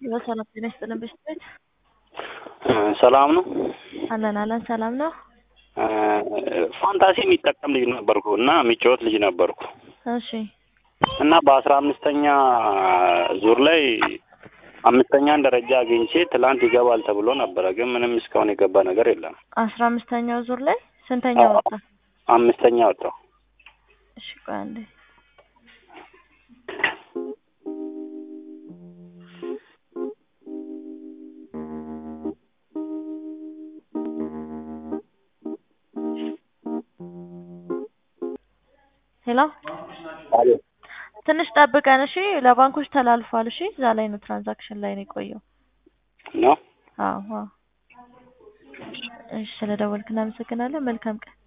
በሰላም ጤና ይስጥልን ቤት ሰላም ነው። አለን አለን ሰላም ነው። ፋንታሲ የሚጠቀም ልጅ ነበርኩ እና የሚጫወት ልጅ ነበርኩ እሺ እና በአስራ አምስተኛ ዙር ላይ አምስተኛን ደረጃ አግኝቼ ትላንት ይገባል ተብሎ ነበረ፣ ግን ምንም እስካሁን የገባ ነገር የለም። አስራ አምስተኛው ዙር ላይ ስንተኛ ወጣ? አምስተኛ ወጣው። እሺ ቆይ አንዴ ሄሎ ትንሽ ጠብቀን እሺ። ለባንኮች ተላልፏል። እሺ እዛ ላይ ነው ትራንዛክሽን ላይ ነው የቆየው። ነው አዎ አዎ። እሺ ስለደወልክ እናመሰግናለን። መልካም ቀን